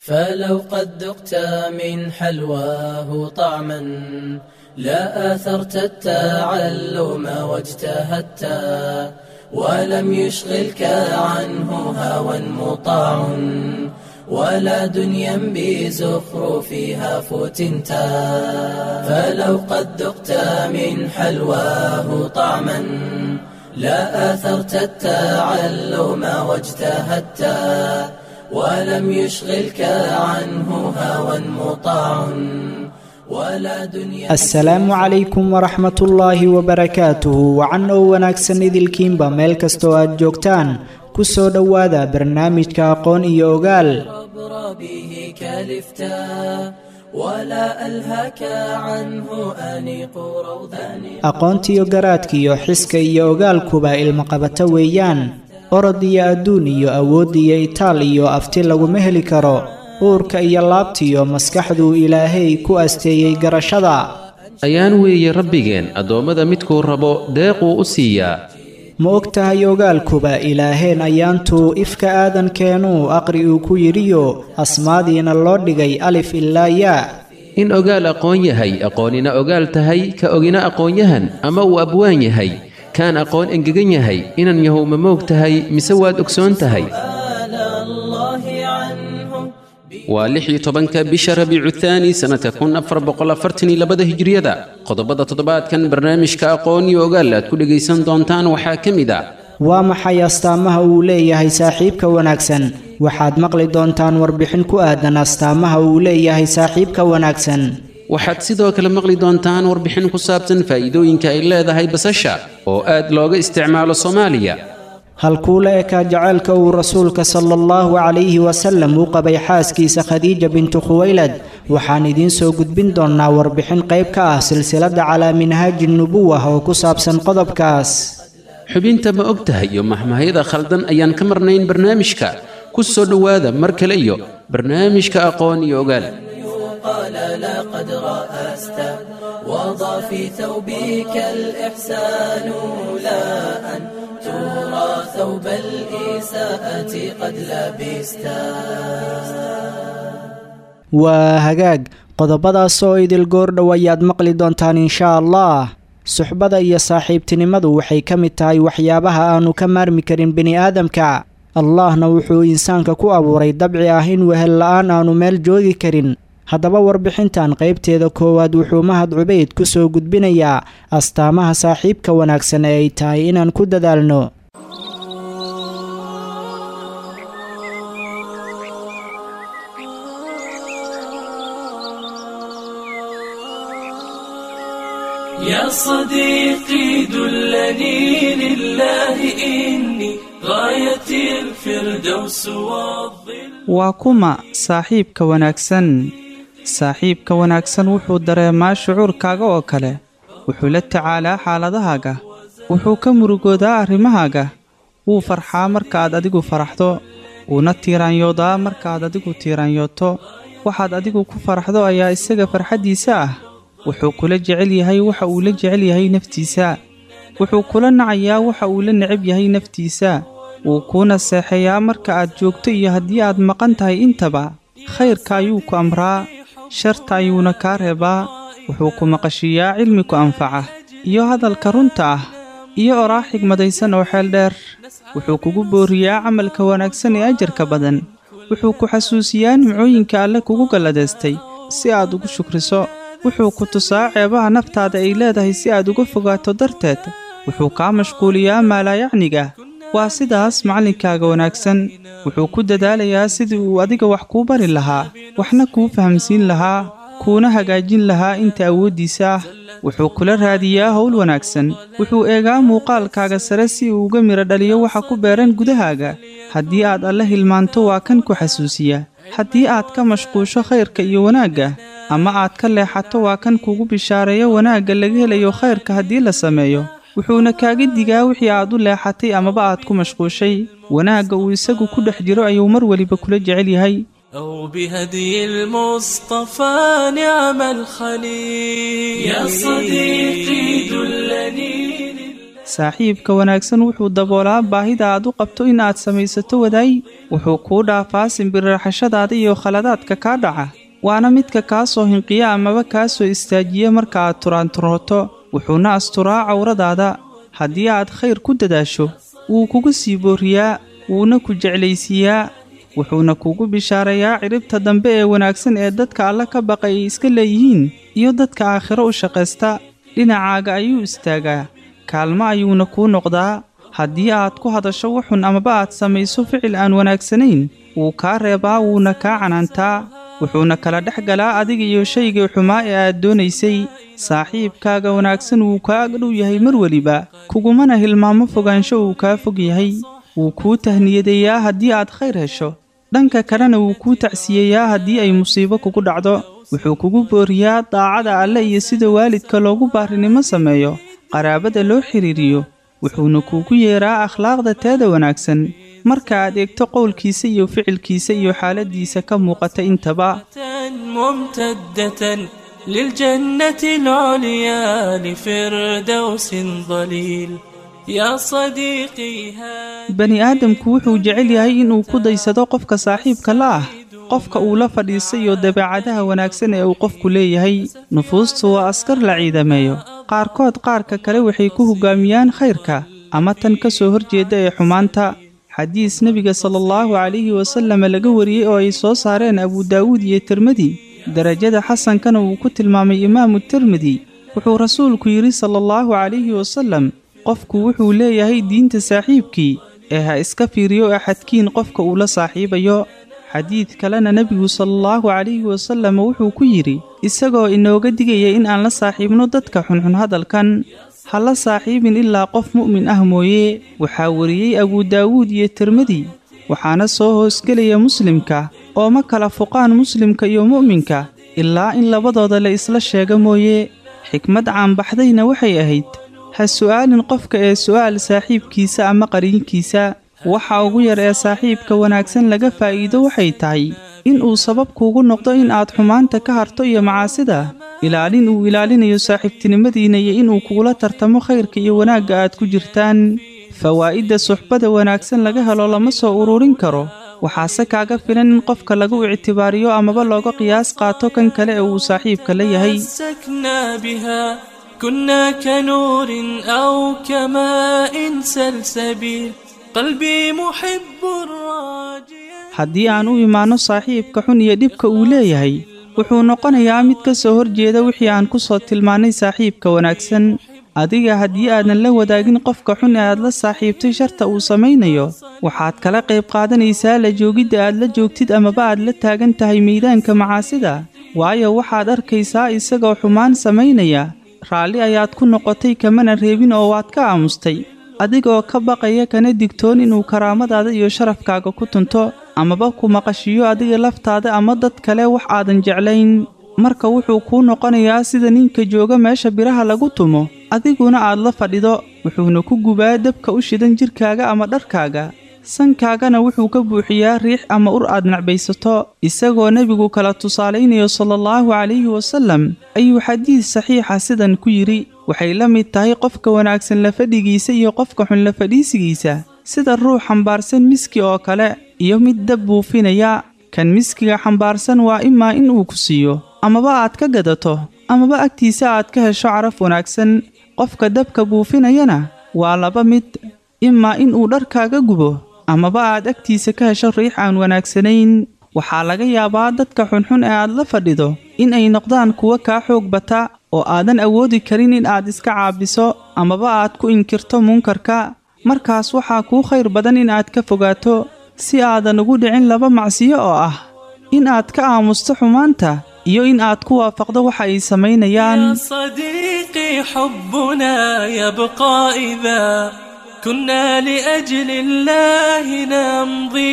فلو قد ذقت من حلواه طعما لا آثرت التعلم واجتهدت ولم يشغلك عنه هوى مطاع ولا دنيا بزخرفها فتنتا فلو قد ذقت من حلواه طعما لا آثرت التعلم واجتهدت ولم يشغلك عنه هوى مطاع ولا دنيا asalaamu calaykum waraxmat ullaahi wabarakaatuhu wacan oo wanaagsan idilkiinba meel kastoo aad joogtaan ku soo dhowaada barnaamijka aqoon iyo ogaal عبر به كالفتا ولا ألهك عنه أنيق روضان aqoontiyo garaadkiyo xiska iyo ogaalkuba ilmaqabato weeyaan orod iyo adduun iyo awood iyo itaal iyo afti laguma heli karo uurka iyo laabtiyo maskaxduu ilaahay ku asteeyey garashada ayaan weeye rabbigeen addoommada midkuu rabo deequu u siiyaa ma og tahay ogaalkuba ilaaheen ayaantuu ifka aadankeenuu aqri uu ku yidhiyo asmaadiina loo dhigay alif ilaa yaa in ogaal aqoon yahay aqoonina ogaal tahay ka ogina aqoonyahan ama uu abwaan yahay kaan aqoon engegan yahay inan yahow ma moog tahay mise waad ogsoon tahay آل الله عنه waa lix iyo tobanka bisha rabiicu thaani sannadka kun afar boqol afartan iyo labada hijriyada qodobada toddobaadkan barnaamijka aqoon iyo ogaal aad ku dhegaysan doontaan waxaa ka mid ah waa maxay astaamaha uu leeyahay saaxiibka wanaagsan waxaad maqli doontaan warbixin ku aadan astaamaha uu leeyahay saaxiibka wanaagsan waxaad sidoo kale maqli doontaan warbixin ku saabsan faa'iidooyinka ay leedahay basasha oo aad looga isticmaalo soomaaliya halkuu la ekaa jaceylka uu rasuulka sala allahu calayhi wasallam u qabay xaaskiisa khadiija bintu khuwaylad waxaan idiin soo gudbin doonnaa warbixin qayb ka ah silsiladda calaa minhaaji nubuwah oo ku saabsan qodobkaas xubinta ma og tahay iyo mahmaahyada khaldan ayaan ka marnayn barnaamijka ku soo dhowaada mar kale iyo barnaamijka aqoon iyo ogaal قال لقد رأست وضع في ثوبك الإحسان لا أن ترى ثوب الإساءة قد لبستا waa hagaag qodobadaas oo idil goordhow ayaad maqli doontaan inshaa allah suxbada iyo saaxiibtinimadu waxay ka mid tahay waxyaabaha aanu ka maarmi karin bini'aadamka allahna wuxuu insaanka ku abuuray dabci ah in wehel la'aan aanu meel joogi karin haddaba warbixintan qaybteeda koowaad wuxuu mahad cubayd ku soo gudbinayaa astaamaha saaxiibka wanaagsan ee ay tahay inaan ku dadaalno يا صديقي دلني لله إني غاية الفردوس والظل waa kuma saaxiibka wanaagsan saaxiibka wanaagsan wuxuu dareemaa shucuurkaaga oo kale wuxuu la tacaalaa xaaladahaaga wuxuu ka murugoodaa arrimahaaga wuu farxaa markaaad adigu faraxdo wuuna tiiraanyoodaa markaaad adigu tiiraanyooto waxaad adigu ku faraxdo ayaa isaga farxaddiisa ah wuxuu kula jecel yahay waxa uu la jecel yahay naftiisa wuxuu kula nacayaa waxa uu la necab yahay naftiisa wuu kuuna seexeeyaa marka aad joogto iyo haddii aad maqan tahay intaba khayrka ayuu ku amraa sharta ayuuna kaa reebaa wuxuu ku maqashiiyaa cilmi ku anfaca iyo hadalka runta ah iyo oraah xigmadaysan oo xeel dheer wuxuu kugu booriyaa camalka wanaagsan ee ajarka badan wuxuu ku xasuusiyaa nimcooyinka alle kugu galladaystay si aad ugu shukriso wuxuu ku tusaa ceebaha naftaada ay leedahay si aad uga fogaato darteed wuxuu kaa mashquuliyaa maalaayacniga waa sidaas macallinkaaga wanaagsan wuxuu ku dadaalayaa sidii uu adiga wax kuu bari lahaa waxna kuu fahamsiin lahaa kuuna hagaajin lahaa inta awooddiisa ah wuxuu kula raadiyaa howl wanaagsan wuxuu eegaa muuqaalkaaga sare si uu uga midho dhaliyo waxa ku beeran gudahaaga haddii aad alle hilmaanto waa kan ku xasuusiya haddii aad ka mashquusho khayrka iyo wanaagga ama aad ka leexato waa kan kugu bishaareeyo wanaagga laga helayo khayrka haddii la sameeyo wuxuuna kaaga digaa wixii aad u leexatay amaba aad ku mashquushay wanaagga uu isagu ku dhex jiro ayuu mar weliba kula jecel yahay أو بهدي المصطفى نعم الخليل يا صديقي دلني saaxiibka wanaagsan wuxuu daboolaa baahida aad u qabto in aad samaysato wadaay wuxuu kuu dhaafaa simbirraxashadaada iyo khaladaadka kaa dhaca waana midka kaa soo hinqiya amaba kaa soo istaajiya marka aad turaanturooto wuxuuna asturaa cawradaada haddii aad khayr ku dadaasho wuu kugu sii booriyaa wuuna ku jeclaysiiyaa wuxuuna kugu bishaarayaa cidhibta dambe ee wanaagsan ee dadka alle ka baqay ay iska leeyihiin iyo dadka aakhiro u shaqaysta dhinacaaga ayuu istaagaa kaalmo ayuuna kuu noqdaa haddii aad ku hadasho wuxun amaba aad samayso ficil aan wanaagsanayn wuu kaa reebaa wuuna kaa canaantaa wuxuuna kala dhex galaa adiga iyo shaygii xumaa ee aad doonaysay saaxiibkaaga wanaagsan wuu kaa agdhow yahay mar weliba kugumana hilmaamo fogaansho uu kaa fog yahay wuu kuu tahniyadeeyaa haddii aad khayr hesho dhanka kalena wuu kuu tacsiyeeyaa haddii ay musiibo kugu dhacdo wuxuu kugu booriyaa daacada alle iyo sida waalidka loogu baarinimo sameeyo qaraabada loo xidhiiriyo wuxuuna kuugu yeeraa akhlaaqda teeda wanaagsan marka aad eegto qowlkiisa iyo ficilkiisa iyo xaaladdiisa ka muuqata intaba ممتدة للجنة العليا لفردوس ظليل يا صديقي هذا bani aadamku wuxuu jecel yahay inuu ku daysado qofka saaxiibka la ah qofka uu la fadhiisayo dabeecadaha wanaagsan ee uu qofku leeyahay nufuustu waa askar la ciidameeyo qaarkood qaarka kale waxay ku hoggaamiyaan khayrka ama tan ka soo horjeedda ee xumaanta xadiis nebiga salaallahu calayhi wasallam laga wariyey oo ay soo saareen abu daawuud iyo tirmidi derajada xasankana uu ku tilmaamay imaamu tirmidi wuxuu rasuulku yidhi salaallahu calayhi wasallam qofku wuxuu leeyahay diinta saaxiibkii ee ha iska fiiriyo axadkiin qofka uu la saaxiibayo xadiid kalena nebigu salaallahu calayhi wasallam wuxuu ku yidhi isagoo inooga digaya in aan la saaxiibno dadka xunxun hadalkan ha la saaxiibin ilaa qof mu'min ah mooye waxaa wariyey abu daawuud iyo tirmidi waxaana soo hoosgelaya muslimka oo ma kala fuqaan muslimka iyo mu'minka ilaa in labadooda la isla sheega mooye xikmad caanbaxdayna waxay ahayd ha su'aalin qofka ee su'aal saaxiibkiisa ama qariinkiisa waxa ugu yar ee saaxiibka wanaagsan laga faa'iido waxay tahay in uu sabab kuugu noqdo in aad xumaanta ka harto iyo macaasida ilaalin uu ilaalinayo saaxiibtinimadiinna iyo inuu kugula tartamo khayrka iyo wanaagga aad ku jirtaan fawaa'idda suxbada wanaagsan laga helo lama soo ururin karo waxaase kaaga filan in qofka lagu ictibaariyo amaba looga qiyaas qaato kan kale ee uu saaxiibka la yahay تمسكنا بها كنا كنور أو كماء سلسبيل قلبي محب راجيا haddii aan u imaanno saaxiibka xun iyo dhibka uu leeyahay wuxuu noqonayaa mid ka soo horjeeda wixii aan ku soo tilmaannay saaxiibka wanaagsan adiga haddii aadan la wadaagin qofka xun ee aad la saaxiibtay sharta uu samaynayo waxaad kala qayb qaadanaysaa la joogidda aad la joogtid amaba aad la taagan tahay miidaanka macaasida waayo waxaad arkaysaa isagoo xumaan samaynaya raalli ayaad ku noqotay kamana reebin oo waad ka aamustay adigoo ka baqaya kana digtoon inuu karaamadaada iyo sharafkaaga ku tunto amaba ku maqashiyo adiga laftaada ama dad kale wax aadan jeclayn marka wuxuu kuu noqonayaa sida ninka jooga meesha biraha lagu tumo adiguna aad la fadhido wuxuuna ku gubaa dabka u shidan jidhkaaga ama dharkaaga sankaagana wuxuu ka buuxiyaa riix ama ur aad nacbaysato isagoo nebigu kala tusaalaynayo salaallahu calayhi wasallam ayuu xadiis saxiixa sidan ku yidhi waxay la mid tahay qofka wanaagsan la fadhigiisa iyo qofka xun la fadhiisigiisa sida ruux xambaarsan miski oo kale iyo mid dab buufinaya kan miskiga xambaarsan waa imaa in uu ku siiyo amaba aad ka gadato amaba agtiisa aad ka hesho caraf wanaagsan qofka dabka buufinayana waa laba mid imaa in uu dharkaaga gubo amaba aad agtiisa ka hesho riix aan wanaagsanayn waxaa laga yaabaa dadka xunxun ee aad la fadhido in ay noqdaan kuwa kaa xoog bata oo aadan awoodi karin in aad iska caabiso amaba aad ku inkirto munkarka markaas waxaa kuu khayr badan in aad ka fogaato si aadan ugu dhicin laba macsiyo oo ah in aad ka aamusto xumaanta iyo in aad ku waafaqdo waxa ay samaynayaan يا صديقي حبنا يبقى إذا كنا لأجل الله نمضي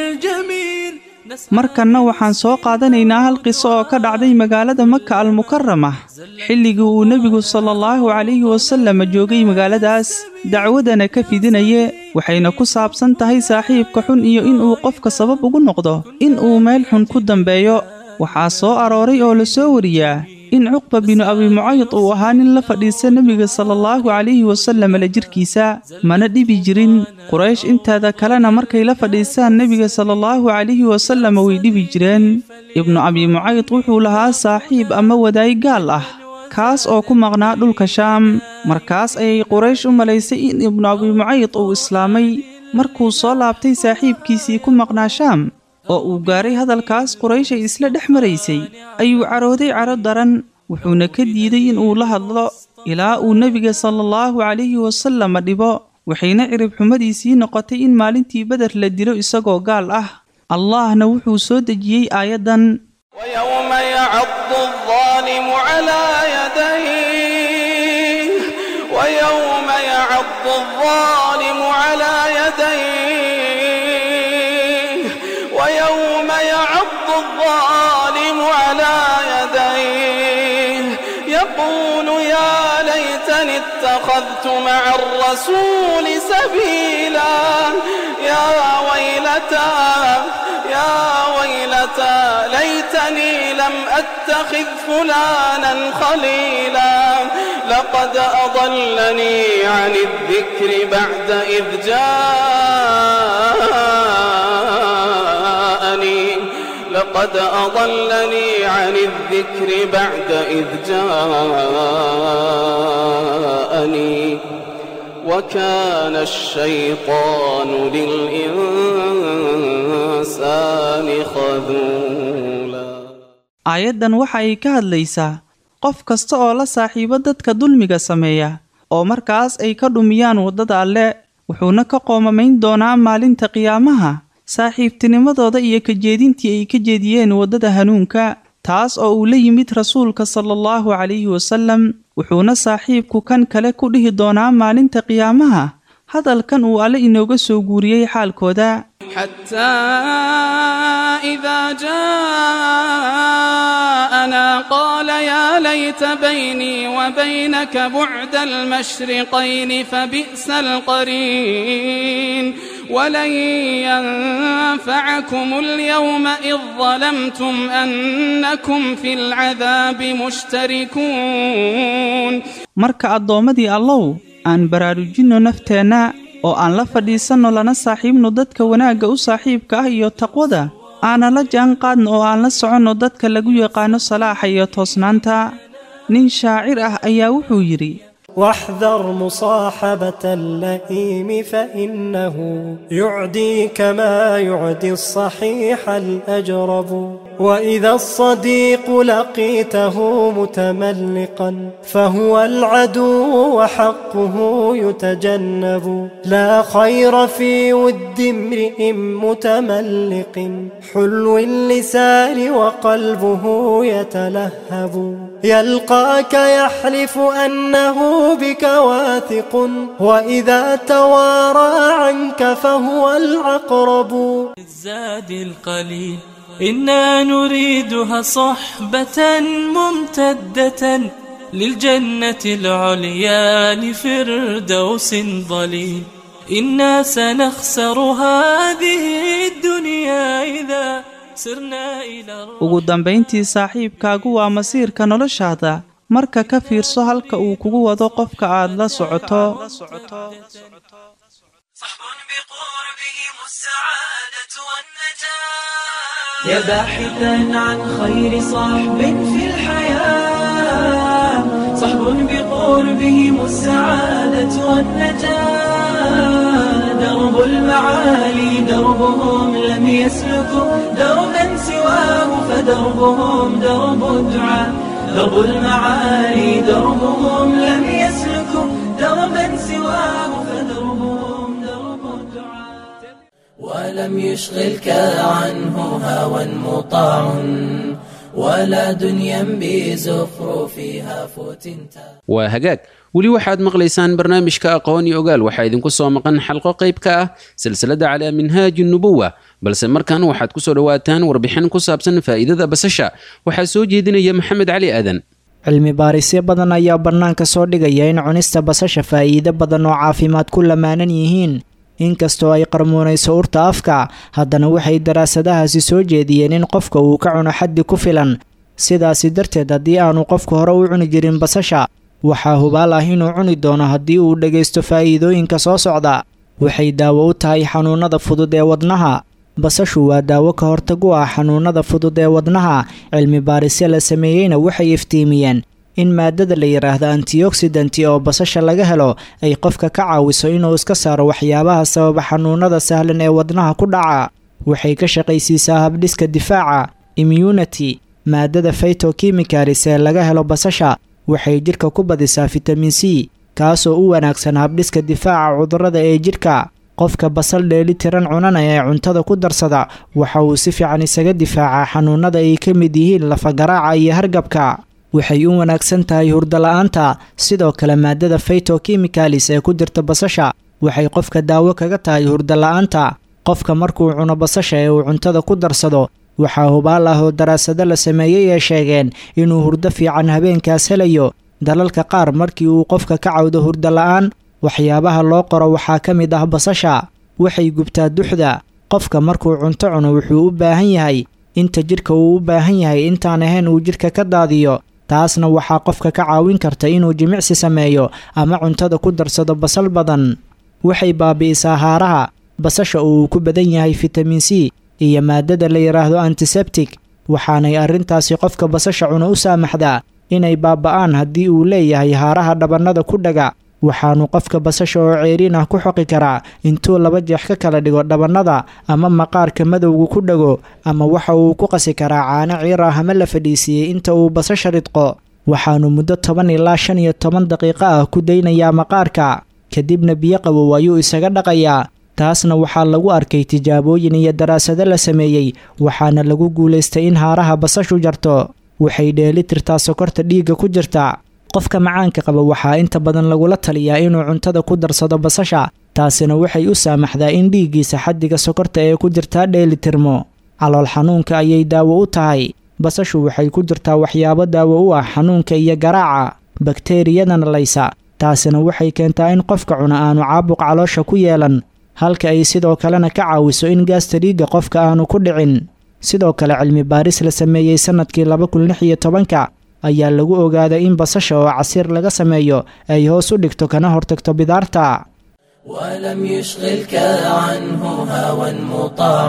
للجميل نسعى markanna waxaan soo qaadanaynaa hal qiso oo ka dhacday magaalada maka almukarama xilligii uu nebigu salaallahu calayhi wasallam joogay magaaladaas dacwadana ka fidinaye waxayna ku saabsan tahay saaxiibka xun iyo inuu qofka sabab ugu noqdo in uu meel xun ku dambeeyo waxaa soo arooray oo la soo wariyaa in cuqba binu abi mucayd uu ahaa nin la fadhiista nebiga sala allahu calayhi wasallam la jirkiisa mana dhibi jirin quraysh inteeda kalena markay la fadhiistaan nebiga sala allahu calayhi wasallam way dhibi jireen ibnu abi mucayd wuxuu lahaa saaxiib ama wadaay gaal ah kaas oo ku maqnaa dhulka shaam markaas ayay quraysh u malaysay in ibnu abi mucayd uu islaamay markuu soo laabtay saaxiibkiisii ku maqnaa shaam oo uu gaaray hadalkaas quraysh ay isla dhex maraysay ayuu carooday caro daran wuxuuna ka diiday inuu la hadlo ilaa uu nebiga sala allahu calayhi wasalama dhibo waxayna cirib xumadiisii noqotay in maalintii beder la dilo isagoo gaal ah allahna wuxuu soo dejiyey aayaddan ويوم يعض الظالم على يديه ويوم يعض الظالم على يديه ويوم يعض الظالم على يديه يقول يا ليتني اتخذت مع الرسول سبيلا يا ويلتى يا ويلتى ليتني لم أتخذ فلانا خليلا لقد أضلني عن الذكر بعد إذ جاءني لقد أضلني عن الذكر بعد إذ جاءني وكان الشيطان للإنسان خذولا aayaddan waxa ay ka hadlaysaa qof kasta oo la saaxiibo dadka dulmiga sameeya oo markaas ay ka dhumiyaan waddada alle wuxuuna ka qoomamayn doonaa maalinta qiyaamaha saaxiibtinimadooda iyo kajeedintii ay ka jeediyeen waddada hanuunka taas oo uu la yimid rasuulka sala allahu calayhi wasallam wuxuuna saaxiibku kan kale ku dhihi doonaa maalinta qiyaamaha hadalkan uu alle inooga soo guuriyey xaalkooda حتى إذا جاءنا قال يا ليت بيني وبينك بعد المشرقين فبئس القرين ولن ينفعكم اليوم إذ ظلمتم أنكم في العذاب مشتركون marka addoommadii allow aan baraarujinno nafteenna oo aan la fadhiisanno lana saaxiibno dadka wanaagga u saaxiibka ah iyo taqwada aanan la jaan qaadno oo aan la soconno dadka lagu yaqaano salaaxa iyo toosnaanta nin shaacir ah ayaa wuxuu yidhi واحذر مصاحبة اللئيم فإنه يعديك ما يعدي الصحيح الأجرب وإذا الصديق لقيته متملقا فهو العدو وحقه يتجنب لا خير في ود امرئ متملق حلو اللسان وقلبه يتلهب يلقاك يحلف أنه بك واثق وإذا توارى عنك فهو العقرب الزاد القليل إنا نريدها صحبة ممتدة للجنة العليا لفردوس ضليل إنا سنخسر هذه الدنيا إذا سرنا إلى ugu dambayntii saaxiibkaagu waa masiirka noloshaada marka ka fiirso halka uu kugu wado qofka aad la socoto صحب بقربهم السعادة والنجاة يا باحثا عن خير صحب في الحياة صحب بقربهم السعادة والنجاة درب المعالي دربهم لم يسلكوا دربا سواه فدربهم درب الدعاء درب المعالي دربهم لم يسلكوا دربا سواه فدربهم درب الدعاء ولم يشغلك عنه هوى مطاع ولا دنيا بزخرفها فتنتا waa hagaag weli waxaad maqlaysaan barnaamijka aqoon iyo ogaal waxaa idinku soo maqan xalqo qayb ka ah silsilada calaa minhaaji nubuwa balse markan waxaad ku soo dhowaataan warbixin ku saabsan faa'iidada basasha waxaa soo jeedinaya maxamed cali aadan cilmi baarisyo badan ayaa bannaanka soo dhigaya in cunista basasha faa'iido badan oo caafimaad ku lamaanan yihiin inkastoo ay qarmuunayso urta afka haddana waxay daraasadahaasi soo jeediyeen in qofka uu ka cuno xaddi ku filan sidaasi darteed haddii aanu qofku hore u cuni jirin basasha waxaa hubaal ah inuu cuni doono haddii uu dhegaysto faa'iidooyinka soo socda waxay daawo u tahay xanuunnada fudud ee wadnaha basashu waa daawo ka hortag u ah xanuunnada fudud ee wadnaha cilmi baarisyo la sameeyeyna waxay iftiimiyeen in maadada la yidhaahdo antioxidanti oo basasha laga helo ay qofka ka caawiso inuu iska saaro waxyaabaha sababa xanuunnada sahlan ee wadnaha ku dhaca waxay ka shaqaysiisaa habdhiska difaaca immunity maadada phytochemicalis ee laga helo basasha waxay jidhka ku badisaa fitamin c kaasoo u wanaagsan habdhiska difaaca cudurrada ee jidhka qofka basal dheeli tiran cunana ee cuntada ku darsada waxa uu si fiican isaga difaacaa xanuunnada ay ka mid yihiin lafagaraaca iyo hargabka waxay u wanaagsan tahay hurdala-aanta sidoo kale maadada phytochemicalis ee ku jirta basasha waxay qofka daawo kaga tahay hurdala-aanta qofka markuu cuno basasha ee uu cuntada ku darsado waxaa hubaal ah oo daraasado la sameeyey ee sheegeen inuu hurdo fiican habeenkaas helayo dalalka qaar markii uu qofka ka cawdo hurdo la-aan waxyaabaha loo qoro waxaa ka mid ah basasha waxay gubtaa duxda qofka markuu cunto cuno wuxuu u baahan yahay inta jidhka uu u baahan yahay intaan ahayn uu jidhka ka daadiyo taasna waxaa qofka ka caawin karta inuu jimicsi sameeyo ama cuntada ku darsado basal badan waxay baabi'isaa haaraha basasha oo uu ku badan yahay fitamin c iyo maadada la yidhaahdo antisebtic waxaanay arrintaasi qofka basasha cuno u saamaxdaa inay baaba'aan haddii uu leeyahay haaraha dhabannada ku dhaga waxaanu qofka basasha oo ceeriin ah ku xoqi karaa intuu laba jeex ka kala dhigo dhabannada ama maqaarka madowga ku dhago ama waxa uu ku qasi karaa caano ciir ah ama la fadhiisiiyey inta uu basasha ridqo waxaanu muddo toban ilaa shan iyo toban daqiiqo ah ku daynayaa maqaarka kadibna biyo qabow ayuu isaga dhaqayaa taasna waxaa lagu arkay tijaabooyin iyo daraasado la sameeyey waxaana lagu guulaystay in haaraha basashu jarto waxay dheeli tirtaa sokorta dhiigga ku jirta qofka macaanka qaba waxaa inta badan lagula taliyaa inuu cuntada ku darsado basasha taasina waxay u saamaxdaa in dhiiggiisa xaddiga sokorta ee ku jirtaa dheeli tirmo calool xanuunka ayay daawo u tahay basashu waxay ku jirtaa waxyaabo daawo u ah xanuunka iyo garaaca bakteeriyadana laysa taasina waxay keentaa in qofka cuna aanu caabuq caloosha ku yeelan halka ay sidoo kalena ka caawiso in gaasta dhiigga qofka aanu ku dhicin sidoo kale cilmi baaris la sameeyey sannadkii laba kun lix iyo tobanka ayaa lagu ogaaday in basasha oo casiir laga sameeyo ay hoos u dhigto kana hortagto bidaarta ولم يشغلك عنه هوى مطاع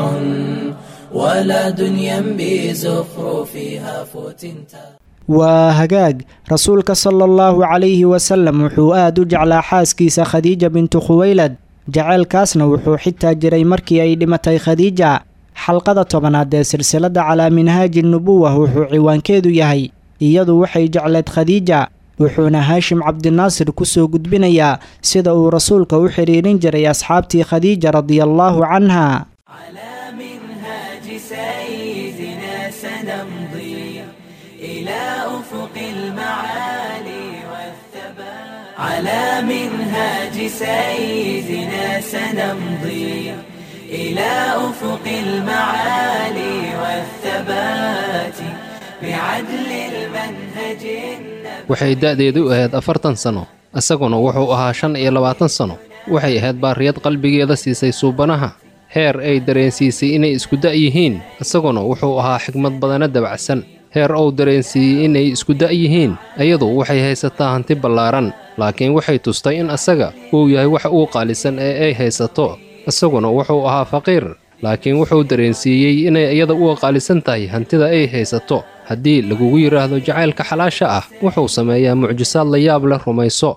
ولا دنيا بزخرفها فتنتا waa hagaag rasuulka sala allahu calayhi wasalam wuxuu aad u jeclaa xaaskiisa khadiija bintu khuweylad jaceylkaasna wuxuu xitaa jiray markii ay dhimatay khadiija xalqada tobanaad ee silsiladda calaa minhaaji nubuwa wuxuu ciwaankeedu yahay iyadu waxay jecleed khadiija wuxuuna haashim cabdinaasir ku soo gudbinayaa sida uu rasuulka u xidhiirin jiray asxaabtii khadiija radiallaahu canha على منهاج سيدنا سنمضي إلى أفق المعالي والثبات على منهاج سيدنا سنمضي إلى أفق المعالي والثبات بعدل المنهج النبوي waxay da'deedu ahayd afartan sano isaguna wuxuu ahaa shan iyo labaatan sano waxay ahayd baariyad qalbigeeda siisay suubanaha heer ay dareensiisay inay isku da' yihiin isaguna wuxuu ahaa xigmad badana dabacsan heer uu dareensiiyey inay isku da' yihiin iyadu waxay haysataa hanti ballaaran laakiin waxay tustay in asaga uu yahay wax uu qaalisan ee ay haysato isaguna wuxuu ahaa faqiir laakiin wuxuu dareensiiyey inay iyada u qaalisan tahay hantida ay haysato haddii lagugu yidhaahdo jacaylka xalaasha ah wuxuu sameeyaa mucjisaad la yaab leh rumayso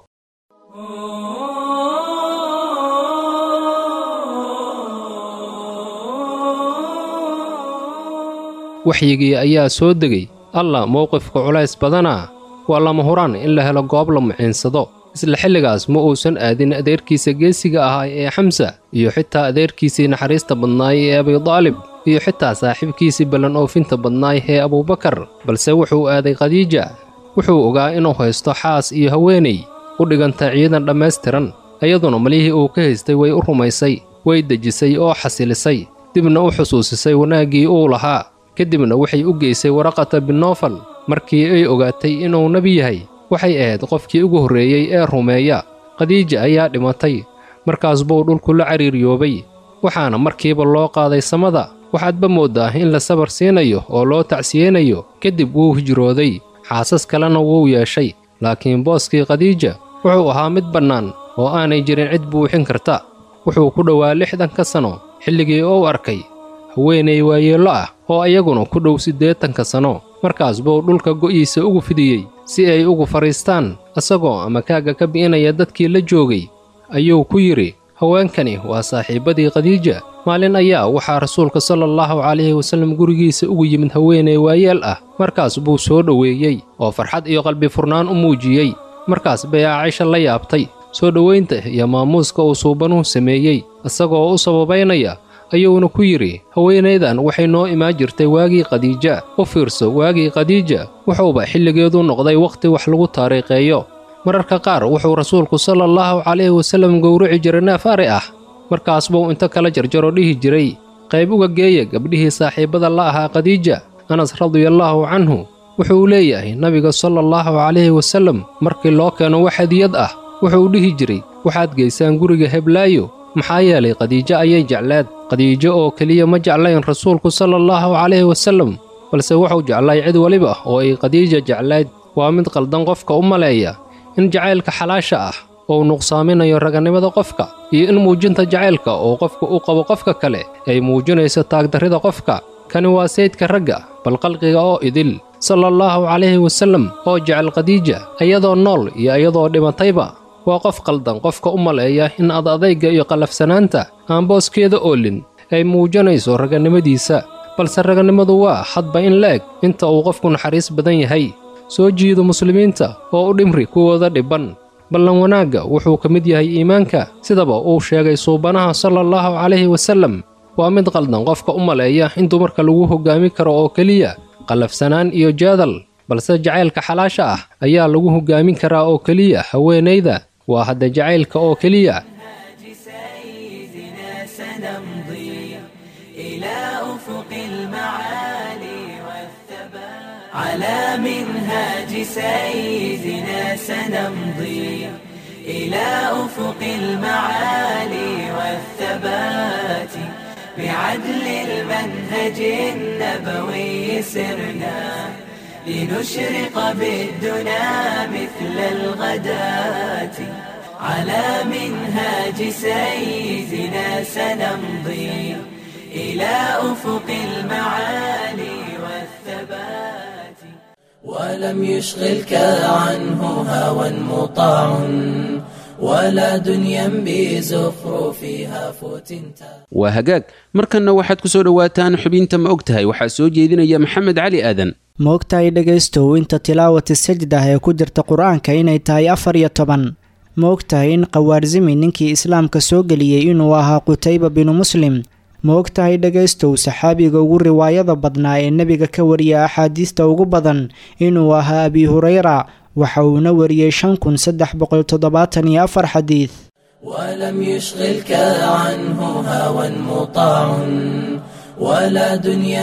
waxyigii ayaa soo degay alla mowqifka culays badanaa waa lama huraan in la helo goob la muciinsado isla xilligaas ma uusan aadin adeerkiisa geesiga ahaa ee xamsa iyo xitaa adeerkiisii naxariista badnaay ee abidaalib iyo xitaa saaxiibkiisii ballan oofinta badnaay ee abuubakar balse wuxuu aaday khadiija wuxuu ogaa inuu haysto xaas iyo haweenay u dhiganta ciidan dhammaystiran iyaduna malihii uu ka haystay way u rumaysay way dejisay oo xasilisay dibna u xusuusisay wanaaggii uu lahaa kadibna waxay u geysay waraqata binofal markii ay ogaatay inuu nebi yahay waxay ahayd qofkii ugu horreeyey ee rumeeya khadiija ayaa dhimatay markaas buu dhulku la cariiryoobay waxaana markiiba loo qaaday samada waxaadba mooddaa in la sabar siinayo oo loo tacsiyeynayo kadib wuu hijrooday xaasas kalena wuu yeeshay laakiin booskii khadiija wuxuu ahaa mid bannaan oo aanay jirin cid buuxin karta wuxuu ku dhowaa lixdanka sano xilligii uu arkay haweenay waayeello ah oo iyaguna ku dhow siddeetanka sano markaas buu dhulka go'iisa ugu fidiyey si ay ugu fadhiistaan isagoo amakaaga ka bi'inaya dadkii la joogay ayuu ku yidhi haweenkani waa saaxiibbadii khadiija maalin ayaa waxaa rasuulka sala allahu calayhi wasallam gurigiisa ugu yimid haweenay waayeel ah markaas buu soo dhoweeyey oo farxad iyo qalbi furnaan u muujiyey markaas bay caaisha la yaabtay soo dhowaynta iyo maamuuska uu suubanuhu sameeyey isagoo u sababaynaya ayuuna ku yidhi haweenaydan waxay noo imaan jirtay waagii khadiija u fiirso waagii khadiija wuxuuba xilligeedu noqday wakhti wax lagu taariikheeyo mararka qaar wuxuu rasuulku sala allahu calayhi wasallam gowrici jiray neef ari ah markaas buu inta kala jarjaro dhihi jiray qayb uga geeya gabdhihii saaxiibbada la ahaa khadiija anas radiallaahu canhu wuxuu leeyahay nabiga sala allahu calayhi wasallam markii loo keeno wax hadiyad ah wuxuu dhihi jiray waxaad geysaan guriga heblaayo maxaa yeelay khadiijo ayay jecleed khadiijo oo keliya ma jeclayn rasuulku sala allahu calayhi wasallam balse wuxuu jeclay cid weliba oo ay khadiija jeclayd waa mid qaldan qofka u maleeya in jacaylka xalaasha ah uu nuqsaaminayo raganimada qofka iyo in muujinta jacaylka oo qofka u qabo qofka kale ay muujinayso taagdarrida qofka kani waa saydka ragga bal qalqiga oo idil sala allahu calayhi wasallam oo jecel khadiija iyadoo nool iyo iyadoo dhimatayba waa qof qaldan qofka u maleeya in ad adayga iyo qallafsanaanta aan booskeeda oolin ay muujinayso raganimadiisa balse raganimadu waa hadba in la eg inta uu qofku naxariis badan yahay soo jiido muslimiinta oo u dhimri kuwooda dhibban ballan wanaagga wuxuu ka mid yahay iimaanka sidaba uu sheegay suubanaha sala allahu calayhi wasallam waa mid qaldan qofka u maleeya in dumarka lagu hoggaami karo oo keliya qallafsanaan iyo jaadal balse jacaylka xalaasha ah ayaa lagu hoggaamin karaa oo keliya haweenayda waa hadda jacaylka oo keliya على منهاج سيدنا سنمضي إلى أفق المعالي والثبات بعدل المنهج النبوي سرنا لنشرق بالدنا مثل الغداة على منهاج سيدنا سنمضي إلى أفق المعالي والثبات ولم يشغلك عنه هوى مطاع ولا دنيا بزخرفها فتنتا waa hagaag markanna waxaad ku soo dhowaataan xubinta ma og tahay waxaa soo jeedinaya maxamed cali aadan ma ogtahay dhegaystow inta tilaawati sajdah ee ku jirta qur-aanka inay tahay afar iyo toban ma ogtahay in khawaarsimi ninkii islaamka soo geliyey inuu ahaa qutayba binu muslim ma ogtahay dhegaystow saxaabiga ugu riwaayada badnaa ee nebiga ka wariya axaadiista ugu badan inuu ahaa abi hureyra waxa uuna wariyey shan kun saddex boqol toddobaatan iyo afar xadiid ولم يشغلك عنه هوى مطاع ولا دنيا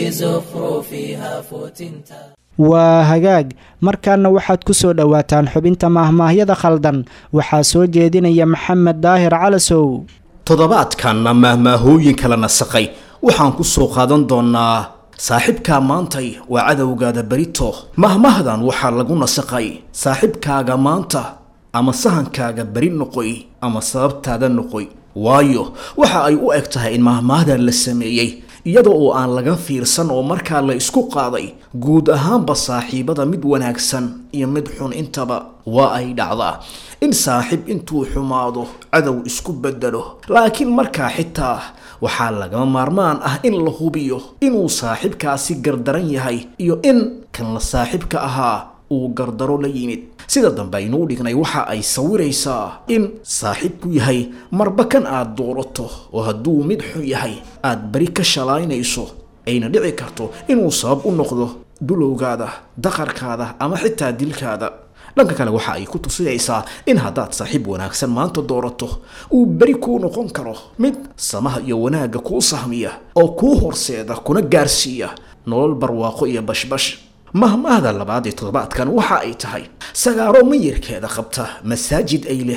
بزخرفها فتنتا waa hagaag markaana waxaad ku soo dhowaataan xubinta maahmaahyada khaldan waxaa soo jeedinaya maxamed daahir calasow toddobaadkanna maahmaahooyin kala nasaqay waxaan ku soo qaadan doonnaa saaxiibkaa maantay waa cadowgaada berito mahmahdan waxaa lagu nasaqay saaxiibkaaga maanta ama sahankaaga beri noqoy ama sababtaada noqoy waayo waxa ay u eg tahay in mahmahdan la sameeyey iyada oo aan laga fiirsan oo markaa la isku qaaday guud ahaanba saaxiibada mid wanaagsan iyo mid xun intaba waa ay dhacdaa in saaxiib intuu xumaado cadow isku bedelo laakiin markaa xitaa waxaa lagama maarmaan ah in la hubiyo inuu saaxiibkaasi gardaran yahay iyo in kan la saaxiibka ahaa uu gardaro la yimid sida dambe aynuu dhignay waxa ay sawiraysaa in saaxiibku yahay marba kan aad doorato oo hadduu mid xun yahay aad beri ka shalaynayso ayna dhici karto inuu sabab u noqdo dulowgaada daqarkaada ama xitaa dilkaada dhanka kale waxa ay ku tusinaysaa in haddaad saaxiib wanaagsan maanta doorato uu beri kuu noqon karo mid samaha iyo wanaagga kuu sahmiya oo kuu horseeda kuna gaarsiiya nolol barwaaqo iyo bashbash mahmahda labaad ee toddobaadkan waxa ay tahay sagaaro mayirkeeda qabta masaajid ay leh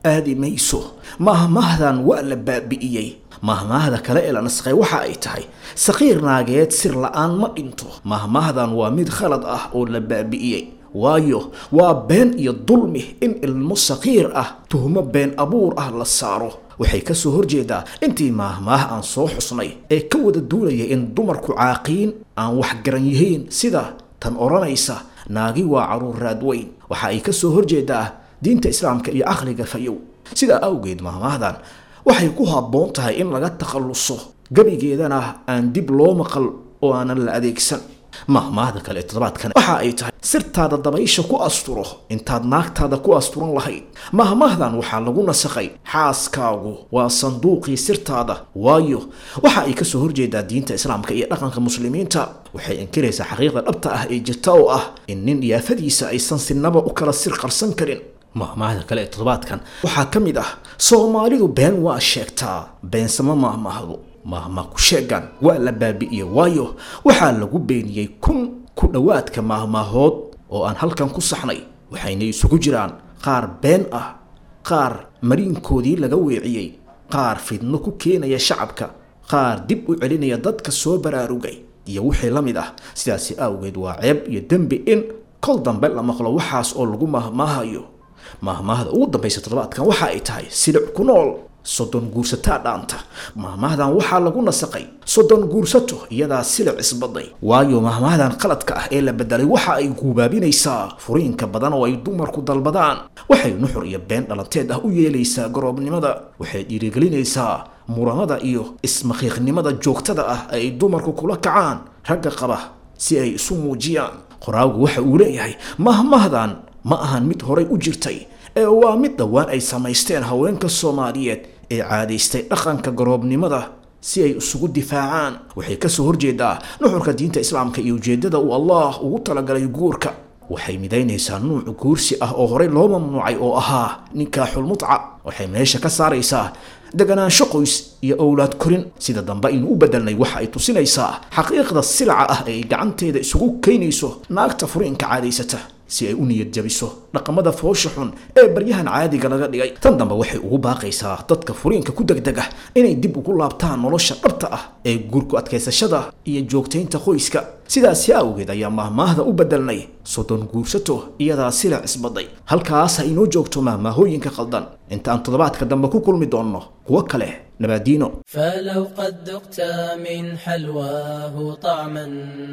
aadi mayso mahmahdan waa la baabi'iyey mahmahda kale ee la nasqay waxa ay tahay saqiir naageed sir la-aan ma dhinto mahmahdan waa mid khalad ah oo la baabi'iyey waayo waa been iyo dulmi in ilmo saqiir ah tuhmo been abuur ah la saaro waxay ka soo horjeedaa intii maahmaah aan soo xusnay ee ka wada duulaya in dumarku caaqiin aan wax garan yihiin sida tan odhanaysa naagi waa caruur raadweyn waxa ay ka soo horjeedaa diinta islaamka iyo caqliga fayow sidaa awgeed maahmaahdan waxay ku habboon tahay in laga takhalluso gebigeedana aan dib loo maqal oo aanan la adeegsan mahmaahda kale ee toddobaadkan waxa ay tahay sirtaada dabaysha ku asturo intaad naagtaada ku asturan lahayd mahmaahdan waxaa lagu nasakhay xaaskaagu waa sanduuqii sirtaada waayo waxa ay kasoo horjeedaa diinta islaamka iyo dhaqanka muslimiinta waxay inkiraysaa xaqiiqda dhabta ah ee jirta oo ah in nin yaafadiisa aysan sinaba u kala sir qarsan karin mahmaahda kale ee toddobaadkan waxaa ka mid ah soomaalidu been waa sheegtaa beensama mahmaahdu mahma ku sheegan waa la baabi'iyey waayo waxaa lagu beeniyey kun ku dhowaadka mahmaahood oo aan halkan ku saxnay waxayna isugu jiraan qaar been ah qaar mariinkoodii laga weeciyey qaar fidno ku keenaya shacabka qaar dib u celinaya dadka soo baraarugay iyo wixii la mid ah sidaasi awgeed waa ceeb iyo dembi in kol dambe la maqlo waxaas oo lagu mahmaahayo mahmaahda ugu dambaysa toddobaadkan waxa ay tahay silic ku nool soddon guursataa dhaanta mahmaahdan waxaa lagu nasaqay soddon guursato iyadaa silic isbaday waayo mahmaahdan qaladka ah ee la bedelay waxa ay guubaabinaysaa furiinka badan oo ay dumarku dalbadaan waxay nuxur iyo been dhalanteed ah u yeelaysaa garoobnimada waxay dhiirigelinaysaa muranada iyo ismakiiqnimada joogtada ah ay dumarku kula kacaan ragga qaba si ay isu muujiyaan qoraagu waxa uu leeyahay mahmahdan ma ahan mid horay u jirtay ee waa mid dhowaan ay samaysteen haweenka soomaaliyeed ee caadaystay dhaqanka garoobnimada si ay isugu difaacaan waxay kasoo horjeedaa nuxurka diinta islaamka iyo ujeedada uu allah ugu talagalay guurka waxay midaynaysaa nuuc guursi ah oo horey loo mamnuucay oo ahaa ninkaaxulmutca waxay meesha ka saaraysaa deganaansho qoys iyo owlaad korin sida dambe aynu u bedelnay waxa ay tusinaysaa xaqiiqda silaca ah ee ay gacanteeda isugu keynayso naagta furiinka caadaysata si ay u niyad jabiso dhaqamada foosha xun ee baryahan caadiga laga dhigay tan dambe waxay ugu baaqaysaa dadka furiinka ku degdega inay dib ugu laabtaan nolosha dhabta ah ee guurku adkaysashada iyo joogtaynta qoyska sidaasi awgeed ayaa mahmaahda u bedelnay soddon guursato iyadaa silic isbaday halkaas ha inoo joogto mahmaahooyinka qaldan inta aan toddobaadka dambe ku kulmi doonno kuwo kale nabaadiino فلو قد ذقت من حلواه طعما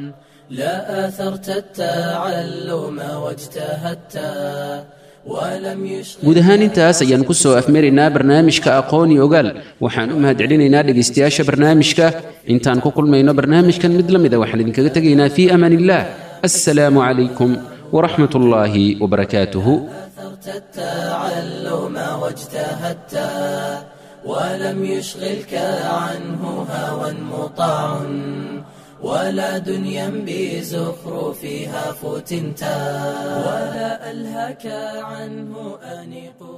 لا آثرت التعلم واجتهدت ولم يشغل guud ahaan intaas ayaan ku soo afmaraynaa barnaamijka aqoon iyo ogaal waxaan u mahadcelinaynaa dhegaystayaasha barnaamijka intaan ku kulmayno barnaamijkan mid la mida waxaan idinkaga tegaynaa fii amaan illah assalaamu calaykum waraxmat ullaahi wabarakaatuhu أثرت التعلم واجتهدت ولم يشغلك عنه هوى مطاع ولا دنيا بزخرفها فتنتا ولا ألهك عنه أنيق